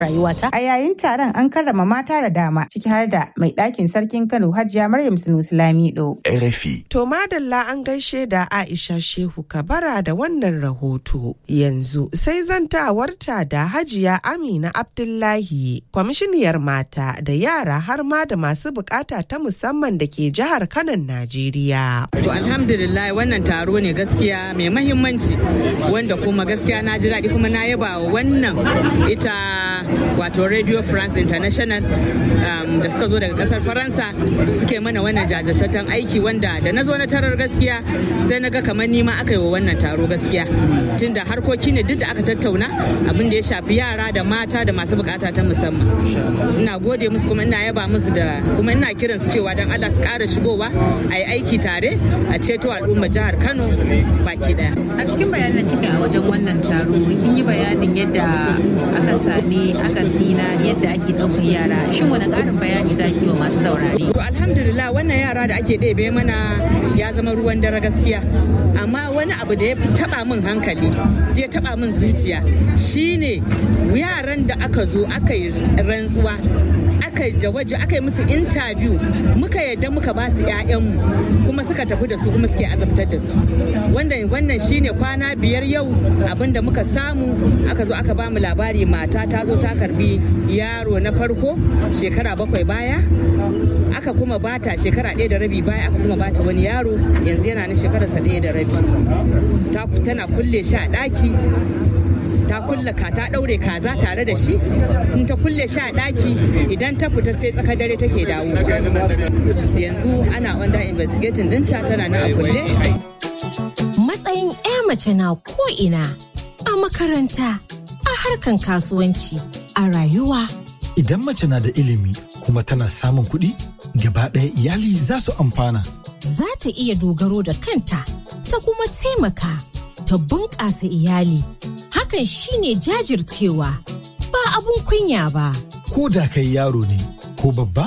rayuwata. A yayin taron an karrama mata da dama ciki har da mai ɗakin sarkin Kano Hajiya Maryam Sunusi Lamido. RFI. To madalla an gaishe da Aisha Shehu Kabara da wannan rahoto. Yanzu sai zantawarta da Hajiya Amina Abdullahi, kwamishiniyar mata da yara har ma da masu bukata ta musamman da ke jihar Kanon Najeriya. To alhamdulillah wannan taro ne gaskiya mai mahimmanci wanda kuma gaskiya na ji daɗi kuma na yaba wa wannan ita wato Radio France International um, da suka zo daga kasar Faransa suke mana wannan jajirtattun aiki wanda da na zo na tarar gaskiya sai na ga kamar nima aka yi wa wannan taro gaskiya tunda harkoki ne duk da aka tattauna abin da ya shafi yara da mata da masu bukata ta musamman ina gode musu kuma ina yaba musu da kuma ina kiran su cewa don Allah su ƙara shigowa a yi aiki tare a ceto al'ummar jihar Kano baki daya A cikin bayanan kika a wajen wannan taro kin yi bayanin yadda aka sami akasi na yadda ake ɗaukar yara. Shin wani ƙarin bayani za ki wa masu saurare? To alhamdulillah wannan yara da ake ɗebe mana ya zama ruwan dare gaskiya. Amma wani abu da ya taba min hankali, ya taba min zuciya shine yaran da aka zo aka yi rantsuwa aka yi waje aka yi musu interview muka yadda muka ba su 'ya'yanmu kuma suka tafi da su kuma suke azabtar da su wannan wannan shine kwana biyar yau abinda muka samu aka zo aka ba mu labari mata ta zo ta karbi yaro na farko shekara bakwai baya aka kuma bata shekara ɗaya da rabi baya aka kuma bata wani yaro yanzu yana na shekararsa ɗaya da rabi tana kulle shi a ɗaki ta kulle ka ta daure kaza tare da shi in ta kulle shi a daki idan ta fita sai tsakar dare take dawo yanzu ana under investigating dinta tana nan a kulle matsayin 'ya mace na ko'ina a makaranta a harkan kasuwanci a rayuwa idan mace na da ilimi kuma tana samun kuɗi gaba ɗaya iyali za su amfana za ta iya dogaro da kanta ta kuma taimaka ta bunƙasa iyali hakan shine jajircewa ba abun kunya ba. Ko da kai yaro ne ko babba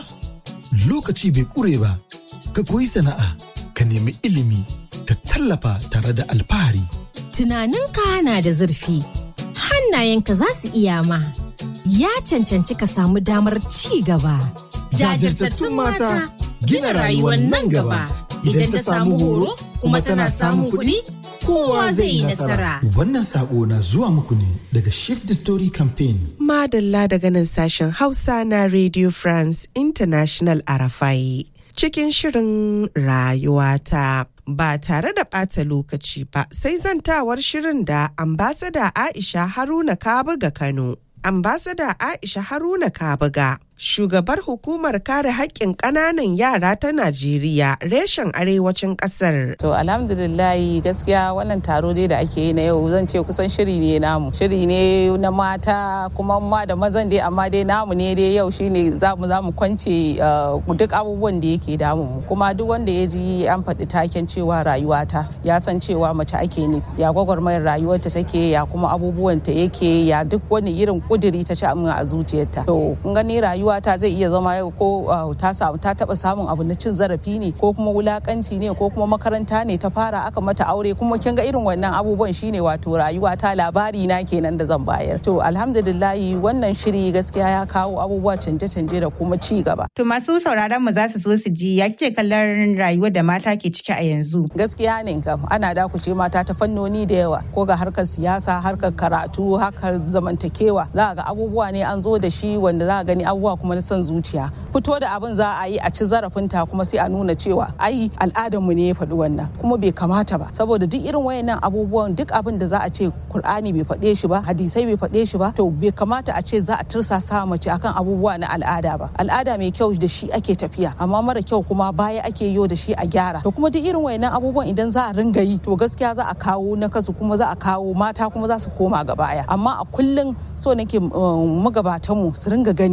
lokaci bai ƙure ba ka koyi sana'a ka nemi ilimi ka tallafa tare da alfahari. Tunaninka na da zurfi hannayenka za su iya ma ya cancanci ka samu damar ci gaba. Jajirtattun mata gina rayuwar nan gaba idan ta samu horo kuma tana samun kuɗi. kowa zai yi nasara. Wannan sako na zuwa muku ne daga Shift the Story Campaign. Madalla daga nan sashen Hausa na Radio France International Arafai. Cikin shirin rayuwata. Ba tare da ɓata lokaci ba sai zantawar shirin da ambasada Aisha Haruna Kabuga Kano. Ambasada Aisha Haruna Kabuga shugabar hukumar kare haƙƙin ƙananan yara ta Najeriya reshen arewacin ƙasar. To alhamdulillahi gaskiya wannan taro dai da ake yi na yau zan ce kusan shiri ne namu. Shiri ne na mata kuma ma da mazan dai amma dai namu ne dai yau shine za mu za mu kwance duk abubuwan da yake damu mu. Kuma duk wanda ya ji an faɗi taken cewa rayuwata ya san cewa mace ake ne ya gwagwarmayar rayuwarta take ya kuma abubuwan ta yake ya duk wani irin kuduri ta ci a zuciyarta. To kun gani rayuwa rayuwata zai iya zama yau ko ta samu ta taba samun abu na cin zarafi ne ko kuma wulakanci ne ko kuma makaranta ne ta fara aka mata aure kuma kin ga irin wannan abubuwan shine wato rayuwata labari na kenan da zan bayar to alhamdulillahi wannan shiri gaskiya ya kawo abubuwa canje-canje da kuma ci gaba to masu sauraron mu za su so su ji ya kike kallon rayuwar da mata ke ciki a yanzu gaskiya ne kam ana dakushe mata ta fannoni da yawa ko ga harkar siyasa harkar karatu harkar zamantakewa za ga abubuwa ne an zo da shi wanda za gani abubuwa kuma na son zuciya fito da abin za a yi a ci zarafinta kuma sai a nuna cewa ai al'adarmu ne ya faɗi wannan kuma bai kamata ba saboda duk irin wayannan abubuwan duk abin da za a ce Kur'ani bai faɗe shi ba hadisai bai faɗe shi ba to bai kamata a ce za a tursasa mace akan abubuwa na al'ada ba al'ada mai kyau da shi ake tafiya amma mara kyau kuma baya ake yo da shi a gyara to kuma duk irin wayannan abubuwan idan za a ringa yi to gaskiya za a kawo na kasu kuma za a kawo mata kuma za su koma ga baya amma a kullum so nake magabatanmu su ringa gani menene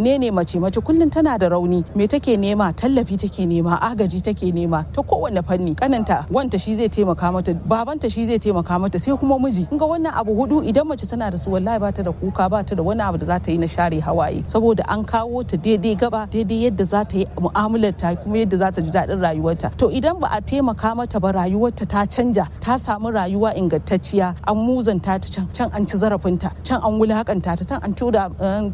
menene mace mace kullum tana da rauni me take nema tallafi take nema agaji take nema ta kowane fanni kananta wanta shi zai taimaka mata babanta shi zai taimaka mata sai kuma miji ga wannan abu hudu idan mace tana da su wallahi ba ta da kuka ba ta da wani abu da za ta yi na share hawaye saboda an kawo ta daidai gaba daidai yadda za ta yi mu'amalar ta kuma yadda za ta ji daɗin rayuwarta to idan ba a taimaka mata ba rayuwarta ta canja ta samu rayuwa ingantacciya an muzanta ta can can an ci zarafinta can an wulakanta ta can an